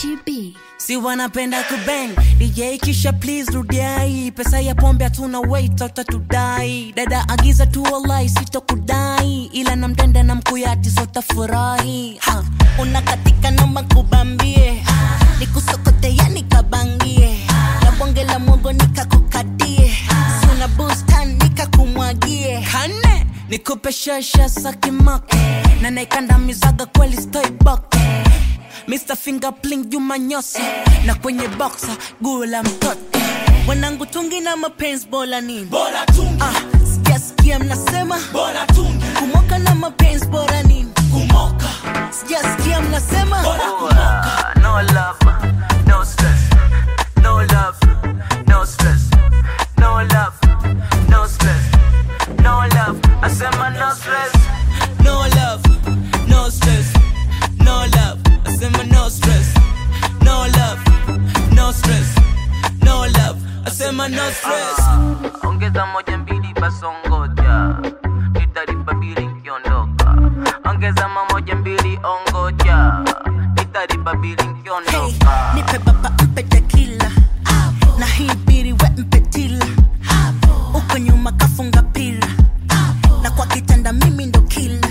Gachi B. si wanapenda kubang dj kisha please rudiai pesa ya pombe hatuna wait utatudai dada agiza tu walai sitokudai ila namtenda na mkuyati sotafurahi ha. unakatika noma kubambie nikusokote yani kabangie na bonge la mwogo nikakukatie suna bustan nikakumwagie kane nikupe shasha sakimako na naikandamizaga kweli stoibok Mr. Fingerpling Juma Nyosi na kwenye boxa guo la mtoto wanangu tungi na mapenzi bora nini bora tungi ah, sikia sikia mnasema bora tungi kumoka na mapenzi bora nini kumoka sijasikia mnasema bora kumoka no love, no stress. No love, no stress. No love, no stress. No love, I said my no stress. no love no stress no love asema no stress no love no stress no love asema no stress Ongeza moja mbili basongoja, nitalipa bili nkiondoka. Ongeza mamoja mbili ongoja, nitalipa bili Hey, nkiondoka. nipe baba mpe tekila na hii biri we mpe tila uko nyuma kafunga pila na kwa kitanda mimi ndo kila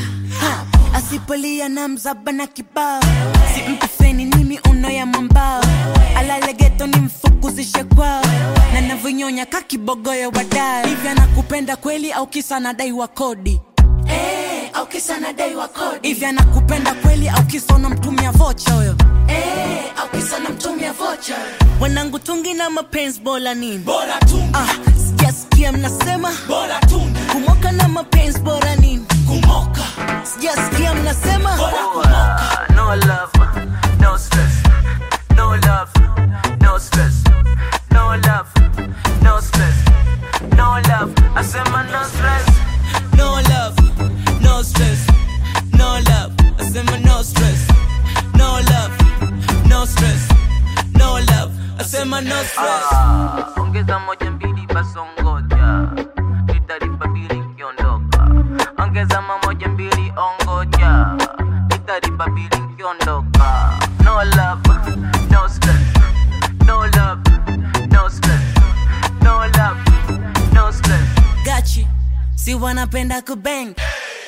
asipolia na mzaba na kibao si mpe feni nimi uno ya mwambao alale geto ni mfukuzishe kwao na navyonyonya kakibogoyo wadai hivi anakupenda kweli au kisa nadai wa kodi eh au kisa nadai wa kodi hivi anakupenda kweli au kisa unamtumia vocha huyo eh au kisa namtumia vocha wanangu tungi na mapenzi bora nini bora tungi ah, sijasikia mnasema bora tungi kumoka na mapenzi bora nini kumoka sijasikia mnasema bora kumoka No love, no stress. No love, no stress. No love, no stress. No love, I said my no stress. no love no stress no love asema no stress no love no stress no love asema no stress Ah, ongeza moja mbili basongoja nitalipa bili nkiondoka ongeza mamoja mbili ongoja nitalipa bili nkiondoka no love no stress no love no stress no love no stress gachi si wanapenda kubang